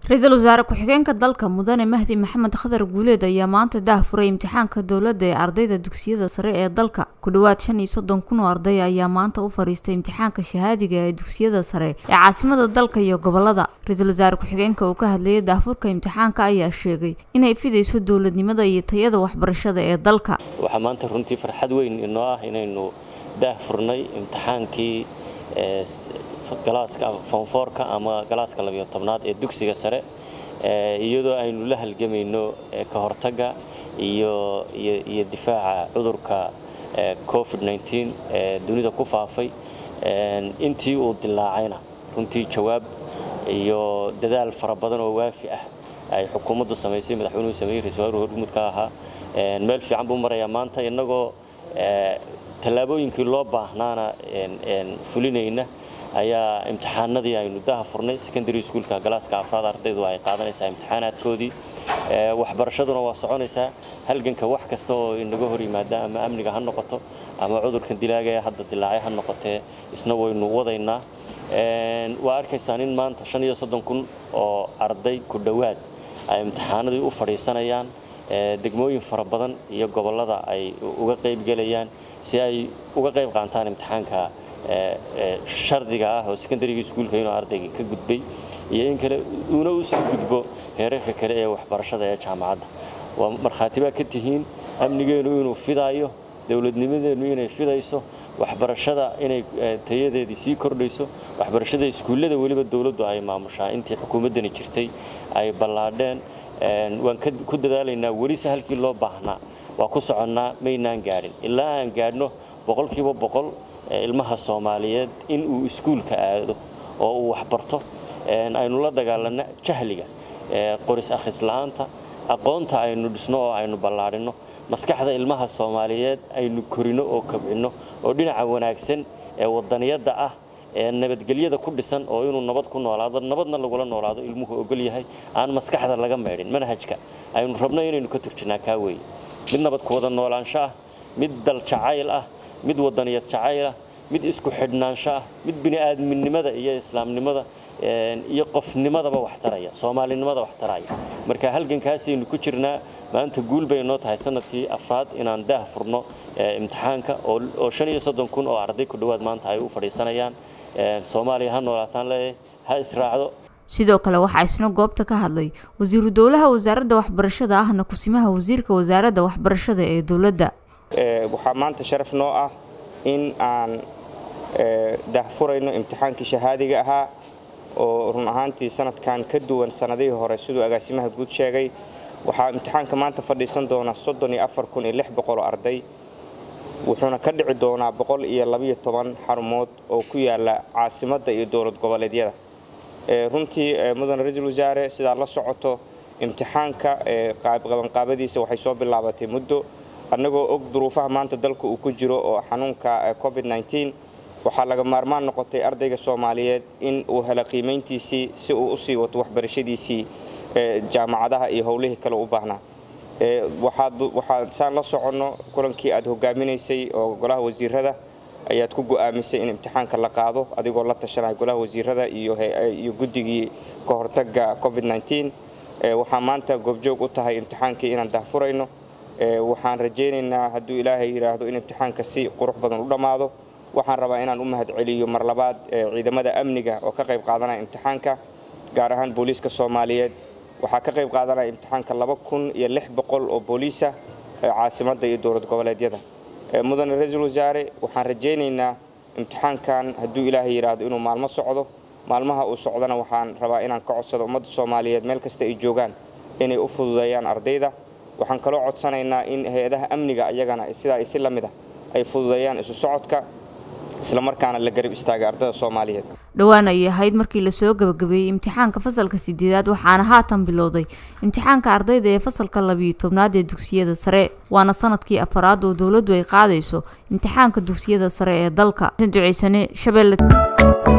ra-iisul wasaare ku-xigeenka dalka mudane mahdi maxamed khadar guuleed ayaa maanta daah furay imtixaanka dowladda ee ardayda dugsiyada sare ee dalka ku dhowaad shan iyo soddon kun oo arday ayaa maanta u fadhiistay imtixaanka shahaadiga ee dugsiyada sare ee caasimada dalka iyo gobolada ra-iisul wasaare ku-xigeenka uu ka hadlayay daahfurka imtixaanka ayaa sheegay inay fidayso dowladnimada iyo tayada waxbarashada ee dalka waxaa maanta runtii farxad weyn inoo ah inaynu daah furnay imtixaankii galaaska foonfoorka ama galaaska labiyo tobnaad ee dugsiga sare iyadoo aynu la halgamayno ka hortagga iyo iyo difaaca cudurka covid-19 ee dunida ku faafay intii uu dilaacayna runtii jawaab iyo dadaal fara badan oo waafi ah ay xukuumaddu samaysay madaxweynuhu sameeyey ra-isul wasaruhu horgumud ka ahaa meel fiican buu marayaa maanta innagoo tallaabooyinkii loo baahnaana fulinayna ayaa imtixaanadii aynu daha furnay secondary schoolka galaaska afraad ardaydu ay qaadanaysaa imtixaanaadkoodii waxbarashaduna waa soconaysaa halganka wax kasta oo inaga hor yimaada ama amniga ha noqoto ama cudurkan dilaaga ee hadda dilaacay ha noqotee isna waynu wadaynaa waa arkaysaan in maanta shan iyo soddon kun oo arday ku dhowaad ay imtixaanadii u fadhiisanayaan degmooyin fara badan iyo gobollada ay uga qaybgelayaan si ay uga qayb qaataan imtixaanka shardiga ah oo secondaryga iskuulka inuu ardayga ka gudbay iyo in kale uuna u sii gudbo heerarka kale ee waxbarashada ee jaamacadda waa markhaati baa ka tihiin amnigeennu inuu fidaayo dowladnimadeennu inay fidayso waxbarashada inay tayadeedii sii kordhayso waxbarashada iskuullada weliba dowladdu ay maamushaa intii xukuumaddani jirtay ay ballaadheen waan ku dadaalaynaa welise halkii loo baahnaa waa ku soconnaa maynaan gaadhin ilaa aan gaadhno boqolkiiba boqol ilmaha soomaaliyeed in uu iskuulka aado oo uu waxbarto aynu la dagaalanno jahliga qoris akhrisla'aanta aqoonta aynu dhisno oo aynu ballaadhinno maskaxda ilmaha soomaaliyeed aynu korino oo kobcinno oo dhinaca wanaagsan ee wadaniyadda ah ee nabadgelyada ku dhisan oo inuu nabad ku noolaado nabadna lagula noolaado ilmuhu ogol yahay aan maskaxda laga meedhin manhajka aynu rabno inaynu ka turjinnaa kaa weeye mid nabad ku wada noolaansho ah mid dal jacayl ah mid wadaniyad jacaylah mid isku xidhnaansho ah mid bini'aadminimada iyo islaamnimada iyo qofnimadaba wax taraya soomaalinimada wax taraya marka halgankaasaynu ku jirnaa maanta guul bay noo tahay sanadkii afraad inaan daah furno imtixaanka oo shan iyo soddon kun oo arday ku dhowaad maanta ay u fadhiisanayaan soomaaliya ha noolaataan leeyahay ha israacdo sidoo kale waxaa isna goobta ka hadlay wasiiru dowlaha wasaaradda waxbarashada ahna kusimaha wasiirka wasaaradda waxbarashada ee dowladda waxaa maanta sharaf noo ah in aan dahfurayno imtixaankii shahaadiga ahaa oo run ahaantii sanadkan ka duwan sanadihii hore siduu agaasimaha guud sheegay waxaa imtixaanka maanta fadhiisan doona oo arday wuxuuna ka dhici doonaa boqol iyo labiyo toban xarumood oo ku yaala caasimadda iyo dowlad goboleedyada runtii mudane ra-iisul wasaare sidaad la socoto imtixaanka qabanqaabadiisa waxay soo bilaabatay muddo annagoo og duruufaha maanta dalka uu ku jiro oo xanuunka covid-19 waxaa laga maarmaan noqotay ardayga soomaaliyeed in uu helo qiimayntiisii si uu usii wato waxbarashadiisii jaamacadaha iyo howlihii kale u baahnaa waxaad saan la soconno kulankii aad hogaaminaysay oo golaha wasiirada ayaad ku go'aamisay in imtixaanka la qaado adigoo la tashanaya golaha wasiirada iyo guddigii ka hortagga covid-19 waxaa maanta goobjoog u tahay imtixaankii inaan dahfurayno waxaan rajaynaynaa hadduu ilaahay yidhaahdo in imtixaanka si qurux badan u dhammaado waxaan rabaa inaan u mahadceliyo mar labaad ciidamada amniga oo ka qayb qaadanaya imtixaanka gaar ahaan booliiska soomaaliyeed waxaa ka qayb qaadanaya imtixaanka laba kun iyo lix boqol oo booliisa caasimadda iyo dowlad goboleedyada mudane ra-iisul wasaare waxaan rajaynaynaa imtixaankan hadduu ilaahay yidhaahdo inuu maalmo socdo maalmaha uu socdana waxaan rabaa inaan ka codsado ummadda soomaaliyeed meel kasta ay joogaan inay u fududeeyaan ardayda waxaan kaloo codsanaynaa in hay-adaha amniga ayagana sidaa isi la mid ah ay fududeeyaan isu socodka islamarkaana la garab istaagay ardayda soomaaliyeed dhowaan ayay ahayd markii lasoo gabagabeeyey imtixaanka fasalka sideedaad waxaana haatan bilowday imtixaanka ardayda ee fasalka labiyo tobnaad ee dugsiyada sare waana sanadkii afaraad oo dowladdu ay qaadayso imtixaanka dugsiyada sare ee dalka duceysane shabeelle